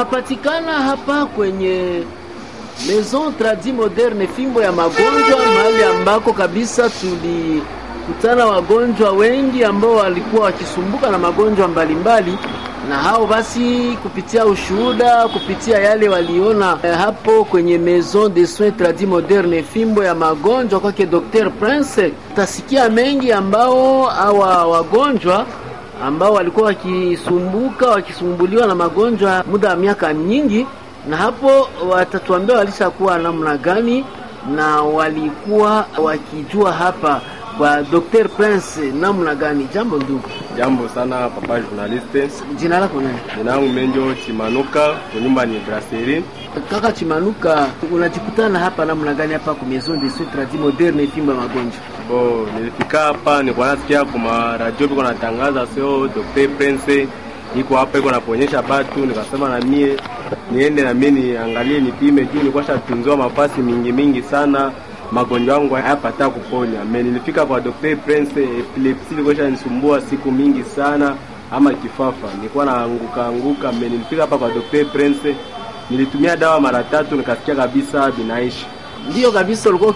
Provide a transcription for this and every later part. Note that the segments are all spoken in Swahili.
Napatikana hapa kwenye Maison Tradi Moderne, fimbo ya magonjwa, mahali ambako kabisa tulikutana wagonjwa wengi ambao walikuwa wakisumbuka na magonjwa mbalimbali na hao basi, kupitia ushuhuda, kupitia yale waliona eh, hapo kwenye Maison de Soins Tradi Moderne, fimbo ya magonjwa kwake Dr Prince, utasikia mengi ambao hawa wagonjwa ambao walikuwa wakisumbuka wakisumbuliwa na magonjwa muda wa miaka nyingi, na hapo watatuambia walishakuwa namna gani na walikuwa wakijua hapa kwa Dr Prince namna gani. Jambo ndugu. Jambo sana papa journaliste. Jina lako nani? Jina langu Menjo Chimanuka, kunyumba ni Brasserie. Kaka Chimanuka, unajikutana hapa namna gani hapa kwa Maison de Soins Tradi Moderne fimbo ya magonjwa? Bo, nilifika hapa nilikuwa nasikia kwa radio biko natangaza sio Dr Prince iko hapa iko naponyesha batu, nikasema na mie niende na mie niangalie nipime, juu nilikuwa shatunziwa mafasi mingi mingi sana magonjwa yangu hayapata kuponya. Me nilifika kwa Dr Prince, epilepsi ilikuwa shanisumbua siku mingi sana, ama kifafa nilikuwa naanguka anguka. Me nilifika hapa kwa Dr Prince, nilitumia dawa mara tatu, nikasikia kabisa binaishi. Ndiyo kabisa, ulikuwa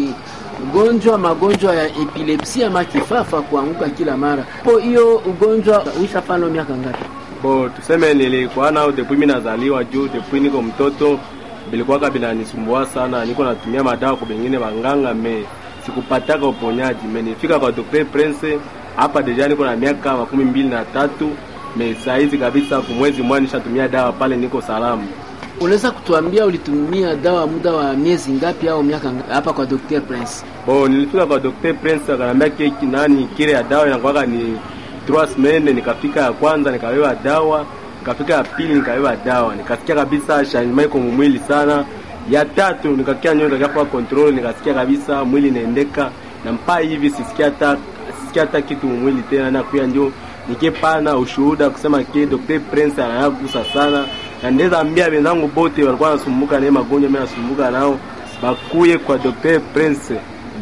ugonjwa magonjwa ya epilepsi ama kifafa, kuanguka kila mara. Po hiyo ugonjwa uishafano miaka ngapi? Bo, tuseme nilikuwa nao depuis mimi nazaliwa, juu depuis niko mtoto bilikuwaka binanisumbua sana, niko natumia madawa kwa bengine banganga, me sikupataka uponyaji. Me nifika kwa Dr Prince hapa deja niko na miaka makumi mbili na tatu me saizi kabisa, kumwezi mmoja nishatumia dawa pale, niko salama. Unaweza kutuambia ulitumia dawa muda wa miezi ngapi au miaka ngapi hapa kwa Dr Prince? Bo, nilifika kwa Dr Prince akanambia keki nani kile ya dawa inakuwaka ni trois semaines. Nikafika ya kwanza nikawewa dawa nikafika ya pili nikabeba dawa, nikasikia kabisa changement iko mwili sana. Ya tatu nikakia nyoyo nikafa control, nikasikia kabisa mwili inaendeka na mpaa hivi sisikia hata sisikia hata kitu mwili tena, na kuya ndio nikipana ushuhuda kusema ke Dr Prince anayagusa sana, na ndeza ambia wenzangu bote walikuwa nasumbuka na magonjwa, mimi nasumbuka nao bakuye kwa Dr Prince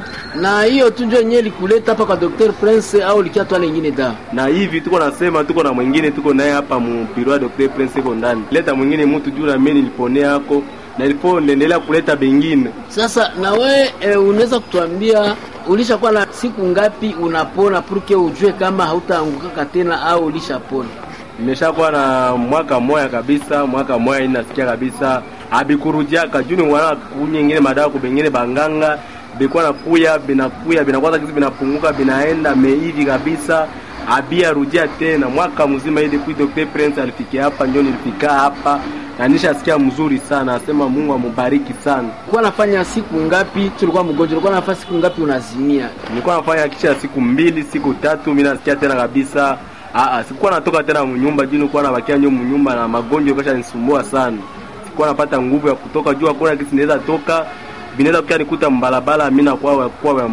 na hiyo tu ndio yenyewe likuleta hapa kwa Dr Prince au likia twala nyingine dawa? Na hivi tuko nasema tuko na mwingine tuko naye hapa mpiro wa Dr Prince iko ndani. Leta mwingine mtu juu na mimi niliponea yako na ilipo nendelea kuleta bengine. Sasa na we e, unaweza kutuambia ulishakuwa na siku ngapi unapona purke ujue kama hautaangukaka tena au ulishapona? Nimeshakuwa na mwaka moya kabisa, mwaka moya inasikia kabisa abikurujiaka juu ni wana kunyingine madawa kubengine banganga bikuwa nakuya binakuya binakwaza kizi binapunguka binaenda meivi kabisa abia rudia tena mwaka mzima ili kui Dr Prince alifikia hapa, ndio nilifika hapa na nishasikia mzuri sana, asema Mungu amubariki sana. Ulikuwa nafanya siku ngapi tulikuwa mgonjwa? Ulikuwa nafanya siku ngapi unazimia? Nilikuwa nafanya kisha siku mbili siku tatu, mimi nasikia tena kabisa. Aa, sikuwa natoka tena mnyumba juu nilikuwa nabakia nyo mnyumba na magonjwa kasha nisumbua sana, sikuwa napata nguvu ya kutoka juu, hakuna kitu naweza toka binaweza kukia nikuta mbalabala, mimi nakuwa kwa